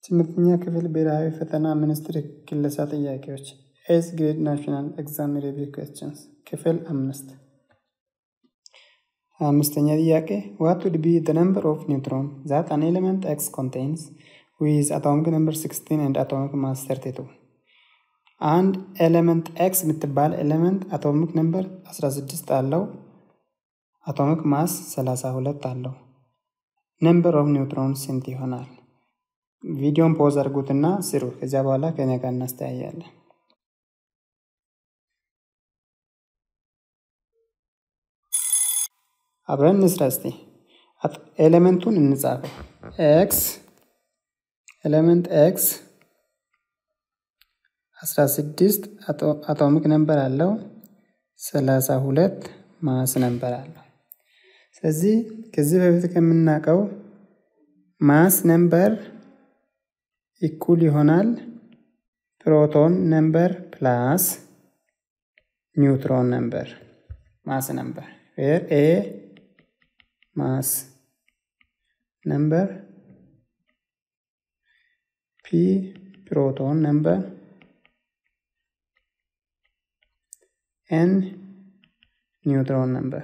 ስምንተኛ ክፍል ብሔራዊ ፈተና ሚኒስቴር ክለሳ ጥያቄዎች ኤስ ግሬድ ናሽናል ኤግዛም ሪቪው ኩዌስችንስ ክፍል አምስት አምስተኛ ጥያቄ ዋት ውድ ቢ ዘ ነምበር ኦፍ ኒውትሮን ዛት አን ኤሌመንት ኤክስ ኮንቴንስ ዊዝ አቶሚክ ነምበር 16 ኤንድ አቶሚክ ማስ 32 አንድ ኤሌመንት ኤክስ የምትባል ኤሌመንት አቶሚክ ነምበር 16 አለው አቶሚክ ማስ 32 አለው ነምበር ኦፍ ኒውትሮን ስንት ይሆናል? ቪዲዮን ፖዝ አድርጉትና ስሩ። ከዚያ በኋላ ከኔ ጋር እናስተያያለን። አብረን እንስራ እስቲ። ኤሌመንቱን እንጻፈው። ኤክስ ኤሌመንት ኤክስ 16 አቶሚክ ነምበር አለው፣ 32 ማስ ነምበር አለው። ስለዚህ ከዚህ በፊት ከምናውቀው ማስ ነምበር ኢኩል ይሆናል ፕሮቶን ነምበር ፕላስ ኒውትሮን ነምበር ማስ ነምበር ዌር ኤ ማስ ነምበር ፒ ፕሮቶን ነምበር ኤን ኒውትሮን ነምበር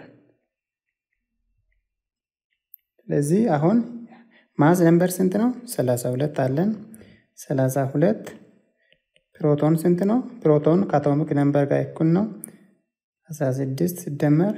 ስለዚህ አሁን ማስ ነምበር ስንት ነው? 32 አለን። 32 ፕሮቶን ስንት ነው? ፕሮቶን ከአቶሚክ ነምበር ጋር እኩል ነው። 16 ሲደመር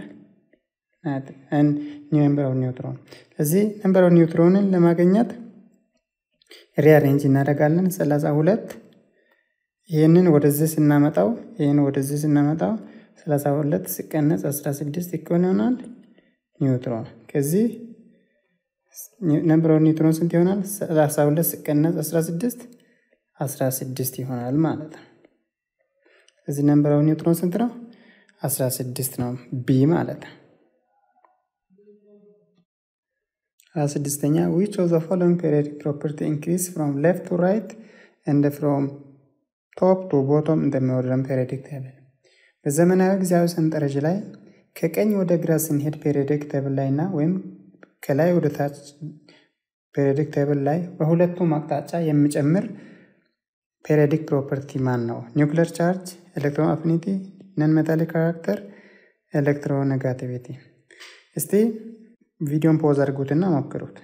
ነምበር ኦፍ ኒውትሮን። ስለዚህ ነምበር ኦፍ ኒውትሮንን ለማግኘት ሪአሬንጅ እናደርጋለን። 32 ይህንን ወደዚህ ስናመጣው ይህን ወደዚህ ስናመጣው 32 ሲቀነስ 16 እኩል ይሆናል ኒውትሮን ከዚህ ነምበር ኦፍ ኒውትሮን ስንት ይሆናል? 32 ሲቀነስ 16 16 ይሆናል ማለት ነው። ስለዚህ ነምበር ኦፍ ኒውትሮን ስንት ነው? 16 ነው ቢ ማለት ነው። 26ኛ ዊች ኦፍ ዘ ፎሎዊንግ ፔሪዮዲክ ፕሮፐርቲ ኢንክሪዝ ፍሮም ሌፍት ቱ ራይት ኤንድ ፍሮም ቶፕ ቱ ቦቶም እንደሚወርደን ፔሪዮዲክ ቴብል በዘመናዊ ጊዜያዊ ሰንጠረዥ ላይ ከቀኝ ወደ ግራ ስንሄድ ፔሪዮዲክ ቴብል ላይ እና ወይም ከላይ ወደ ታች ፔሪዮዲክ ቴብል ላይ በሁለቱም አቅጣጫ የሚጨምር ፔሪዮዲክ ፕሮፐርቲ ማን ነው? ኒውክለር ቻርጅ፣ ኤሌክትሮን አፊኒቲ፣ ነን ሜታሊክ ካራክተር፣ ኤሌክትሮኔጋቲቪቲ። እስቲ ቪዲዮን ፖዝ አድርጉትና ሞክሩት።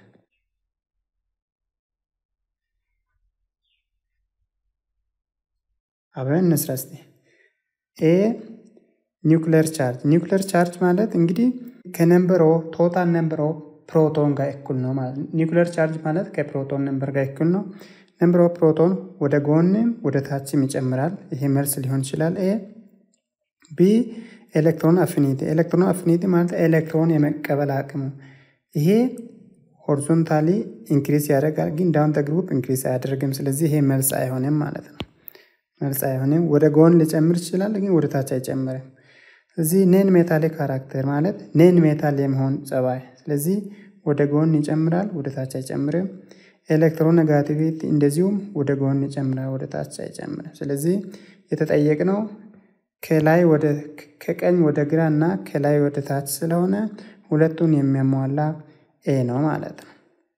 አብረን እንስራ እስቲ። ኤ ኒውክለር ቻርጅ ኒውክለር ቻርጅ ማለት እንግዲህ ከነምበር ኦፍ ቶታል ነምበር ኦፍ ፕሮቶን ጋር እኩል ነው ማለት ነው። ኒውክለር ቻርጅ ማለት ከፕሮቶን ነምበር ጋር እኩል ነው። ነምበር ኦፍ ፕሮቶን ወደ ጎንም ወደ ታችም ይጨምራል። ይሄ መልስ ሊሆን ይችላል። ኤ ቢ ኤሌክትሮን አፊኒቲ ኤሌክትሮን አፊኒቲ ማለት ኤሌክትሮን የመቀበል አቅሙ ይሄ ሆሪዞንታሊ ኢንክሪስ ያደርጋል፣ ግን ዳውን ግሩፕ ኢንክሪስ አያደርግም። ስለዚህ ይሄ መልስ አይሆንም ማለት ነው። መልስ አይሆንም። ወደ ጎን ሊጨምር ይችላል፣ ግን ወደ ታች አይጨምርም። ስለዚህ ኔን ሜታሊክ ካራክተር ማለት ኔን ሜታል የመሆን ጸባይ ስለዚህ ወደ ጎን ይጨምራል፣ ወደ ታች አይጨምርም። ኤሌክትሮን ኔጋቲቪቲ እንደዚሁም ወደ ጎን ይጨምራል፣ ወደ ታች አይጨምርም። ስለዚህ የተጠየቅነው ከላይ ወደ ከቀኝ ወደ ግራ እና ከላይ ወደ ታች ስለሆነ ሁለቱን የሚያሟላ ኤ ነው ማለት ነው።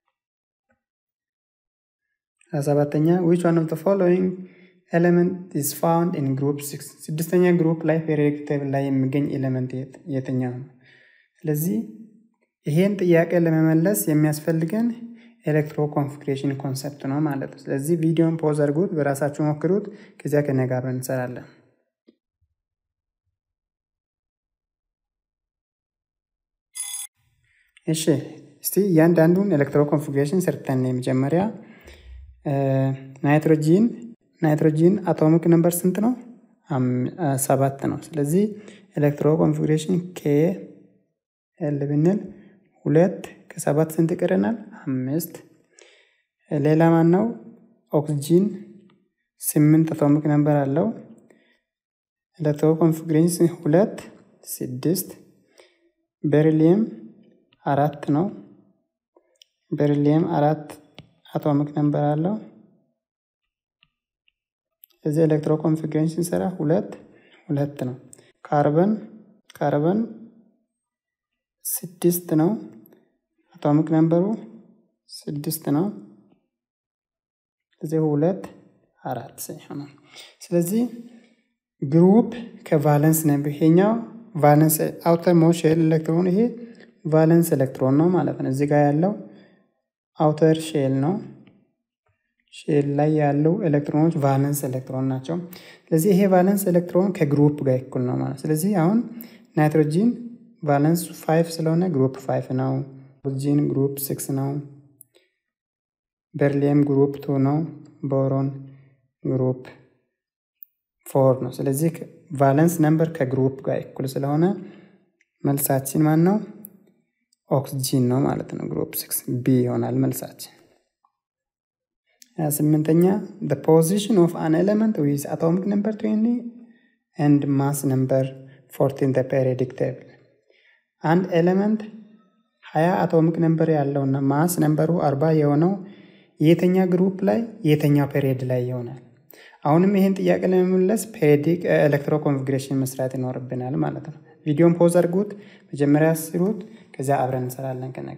ሰባተኛ ዊች ዋን ኦፍ ዘ ፎሎዊንግ ኤሌመንት ኢዝ ፋውንድ ኢን ግሩፕ ሲክስ ስድስተኛ ግሩፕ ላይ ፔሪዮዲክ ቴብል ላይ የሚገኝ ኤሌመንት የትኛው ነው? ስለዚህ ይሄን ጥያቄ ለመመለስ የሚያስፈልገን ኤሌክትሮ ኮንፊግሬሽን ኮንሰፕት ነው ማለት ነው። ስለዚህ ቪዲዮን ፖዝ አድርጉት፣ በራሳችሁ ሞክሩት። ከዚያ ከኔ ጋር እንሰራለን። እሺ እስቲ እያንዳንዱን ኤሌክትሮ ኮንፊግሬሽን ሰርተን የመጀመሪያ ናይትሮጂን ናይትሮጂን አቶሚክ ነምበር ስንት ነው? ሰባት ነው። ስለዚህ ኤሌክትሮ ኮንፊግሬሽን ኬ ኤል ብንል ሁለት ከሰባት ስንት ይቀረናል? አምስት። ሌላ ማን ነው? ኦክስጂን ስምንት አቶሚክ ነምበር አለው። ኤሌክትሮ ኮንፊግሬሽን ሁለት ስድስት። ቤሪሊየም አራት ነው። ቤሪሊየም አራት አቶሚክ ነምበር አለው። እዚህ ኤሌክትሮ ኮንፊግሬሽን ስንሰራ ሁለት ሁለት ነው። ካርበን ካርበን ስድስት ነው። አቶሚክ ነምበሩ ስድስት ነው። ስለዚህ ሁለት አራት ይሆናል። ስለዚህ ግሩፕ ከቫለንስ ነበር። ይሄኛው ቫለንስ አውተር ሞስት ሼል ኤሌክትሮን ይሄ ቫለንስ ኤሌክትሮን ነው ማለት ነው። እዚህ ጋር ያለው አውተር ሼል ነው። ሼል ላይ ያሉ ኤሌክትሮኖች ቫለንስ ኤሌክትሮን ናቸው። ስለዚህ ይሄ ቫለንስ ኤሌክትሮን ከግሩፕ ጋር እኩል ነው ማለት ስለዚህ አሁን ናይትሮጂን ቫለንስ ፋይቭ ስለሆነ ግሩፕ ፋይቭ ነው። ኦክሲጂን ግሩፕ ሲክስ ነው። በርሊየም ግሩፕ ቱ ነው። ቦሮን ግሩፕ ፎር ነው። ስለዚህ ቫለንስ ነምበር ከግሩፕ ጋር እኩል ስለሆነ መልሳችን ማን ነው? ኦክስጂን ነው ማለት ነው። ግሩፕ ሲክስ ቢ ይሆናል መልሳችን። ሀያ ስምንተኛ the position of an element with atomic number 20 and mass number 14 the periodic table አንድ ኤሌመንት ሀያ አቶሚክ ነምበር ያለውና ማስ ነምበሩ አርባ የሆነው የተኛ ግሩፕ ላይ የተኛው ፔሪየድ ላይ ይሆናል። አሁንም ይህን ጥያቄ ለመመለስ ፔሪዲክ ኤሌክትሮ ኮንፊግሬሽን መስራት ይኖርብናል ማለት ነው። ቪዲዮን ፖዝ አድርጉት፣ መጀመሪያ ስሩት፣ ከዚያ አብረን እንሰራለን ከነጋ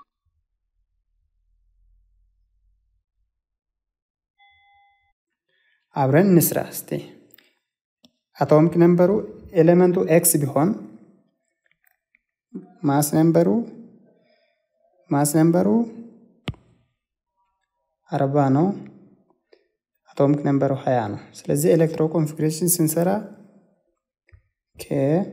አብረን እንስራ እስቲ። አቶሚክ ነምበሩ ኤሌመንቱ ኤክስ ቢሆን ማስ ነምበሩ ማስ ነምበሩ አርባ ነው። አቶሚክ ነምበሩ ሀያ ነው። ስለዚህ ኤሌክትሮ ኮንፊግሬሽን ስንሰራ ኬ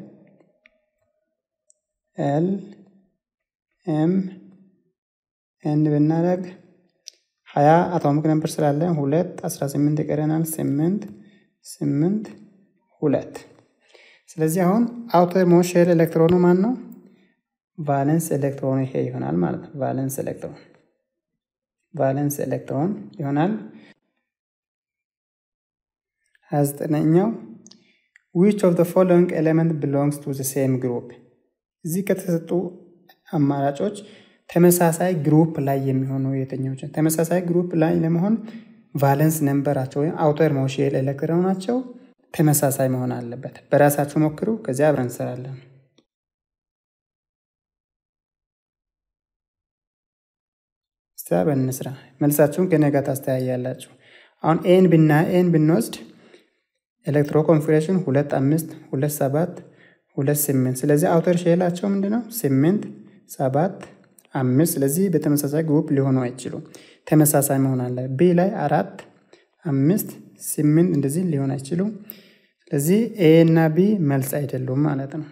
ኤል ኤም ኤን ብናደርግ ሀያ አቶሚክ ነምበር ስላለ ሁለት አስራ ስምንት ይቀረናል። ስምንት ስምንት ሁለት። ስለዚህ አሁን አውተር ሞስት ሼል ኤሌክትሮኑ ማን ነው? ቫለንስ ኤሌክትሮን ይሄ ይሆናል ማለት ነው። ቫለንስ ኤሌክትሮን ቫለንስ ኤሌክትሮን ይሆናል። ሀያ ዘጠነኛው ዊች ኦፍ ዘ ፎሎዊንግ ኤሌመንት ቢሎንግስ ቱ ዘ ሴም ግሩፕ። እዚህ ከተሰጡ አማራጮች ተመሳሳይ ግሩፕ ላይ የሚሆኑ የትኞች? ተመሳሳይ ግሩፕ ላይ ለመሆን ቫለንስ ነምበራቸው ወይም አውተር ሞስት ሼል ኤሌክትሮናቸው ተመሳሳይ መሆን አለበት። በራሳቸው ሞክሩ፣ ከዚያ አብረን እንሰራለን። እስቲ አብረን እንስራ። መልሳችሁን ከኔ ጋር ታስተያያላችሁ። አሁን ኤን ብና ኤን ብንወስድ ኤሌክትሮ ኮንፊግሬሽን ሁለት አምስት ሁለት ሰባት ሁለት ስምንት ስለዚህ አውተር ሼላቸው ምንድን ነው? ስምንት ሰባት አምስት ስለዚህ በተመሳሳይ ግሩፕ ሊሆኑ አይችሉም። ተመሳሳይ መሆን አለ። ቢ ላይ አራት አምስት ስምንት እንደዚህ ሊሆን አይችሉም። ስለዚህ ኤ እና ቢ መልስ አይደሉም ማለት ነው።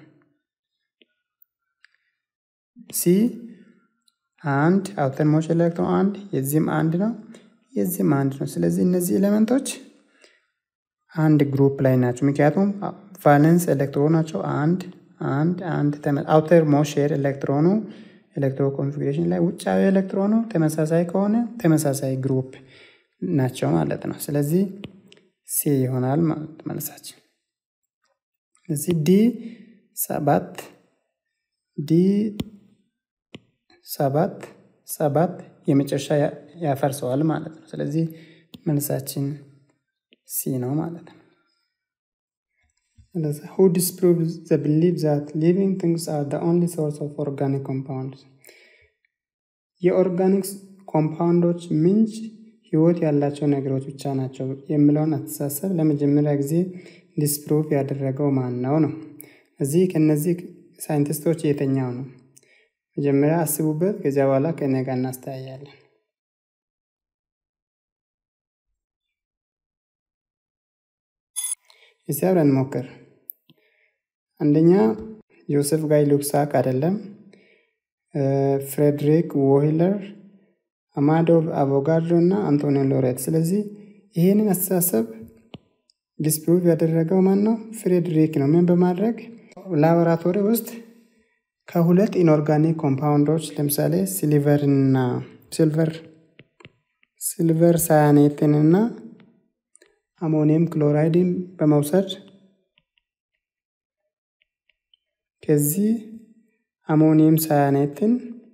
ሲ አንድ አውተር ሞስት ኤሌክትሮን አንድ የዚህም አንድ ነው የዚህም አንድ ነው። ስለዚህ እነዚህ ኤሌመንቶች አንድ ግሩፕ ላይ ናቸው። ምክንያቱም ቫለንስ ኤሌክትሮናቸው አንድ አንድ አንድ አውተር ሞስት ሼል ኤሌክትሮኑ ኤሌክትሮ ኮንፊግሬሽን ላይ ውጫዊ ኤሌክትሮኑ ተመሳሳይ ከሆነ ተመሳሳይ ግሩፕ ናቸው ማለት ነው። ስለዚህ ሲ ይሆናል ማለት መልሳችን። እዚህ ዲ ሰባት ዲ ሰባት ሰባት የመጨረሻ ያፈርሰዋል ማለት ነው። ስለዚህ መልሳችን ሲ ነው ማለት ነው። who disproves the belief that living things are the only source of organic compounds የኦርጋኒክስ ኮምፓውንዶች ምንጭ ህይወት ያላቸው ነገሮች ብቻ ናቸው የሚለውን አስተሳሰብ ለመጀመሪያ ጊዜ ዲስፕሩቭ ያደረገው ማን ነው ነው? እዚህ ከነዚህ ሳይንቲስቶች የተኛው ነው? መጀመሪያ አስቡበት። ከዚያ በኋላ ከእኔ ጋር እናስተያያለን። እስቲ አብረን እንሞክር። አንደኛ ጆሴፍ ጋይ ሉክሳክ አይደለም፣ ፍሬድሪክ ዎይለር፣ አማዶ አቮጋድሮ እና አንቶኒዮ ሎሬት። ስለዚህ ይህንን አስተሳሰብ ዲስፕሩቭ ያደረገው ማን ነው? ፍሬድሪክ ነው። ምን በማድረግ ላቦራቶሪ ውስጥ ከሁለት ኢንኦርጋኒክ ኮምፓውንዶች ለምሳሌ ሲልቨርና ሲልቨር ሲልቨር ሳያኔትንና አሞኒየም ክሎራይድን በመውሰድ ከዚህ አሞኒየም ሳያኔትን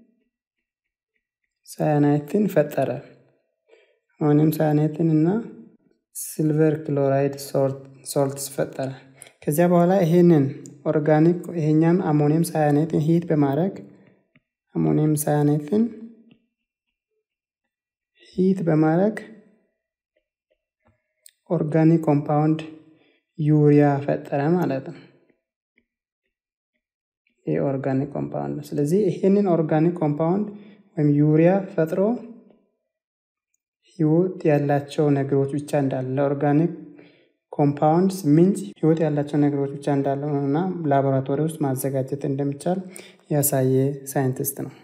ሳያናይትን ፈጠረ። አሞኒየም ሳያኔትን እና ሲልቨር ክሎራይድ ሶልትስ ፈጠረ። ከዚያ በኋላ ይሄንን ኦርጋኒክ ይሄኛን አሞኒየም ሳያኔትን ሂት በማድረግ አሞኒየም ሳያኔትን ሂት በማድረግ ኦርጋኒክ ኮምፓውንድ ዩሪያ ፈጠረ ማለት ነው። ይህ ኦርጋኒክ ኮምፓውንድ ነው። ስለዚህ ይህንን ኦርጋኒክ ኮምፓውንድ ወይም ዩሪያ ፈጥሮ ህይወት ያላቸው ነገሮች ብቻ እንዳለ ኦርጋኒክ ኮምፓውንድስ ምንጭ ህይወት ያላቸው ነገሮች ብቻ እንዳለው እና ላቦራቶሪ ውስጥ ማዘጋጀት እንደሚቻል ያሳየ ሳይንቲስት ነው።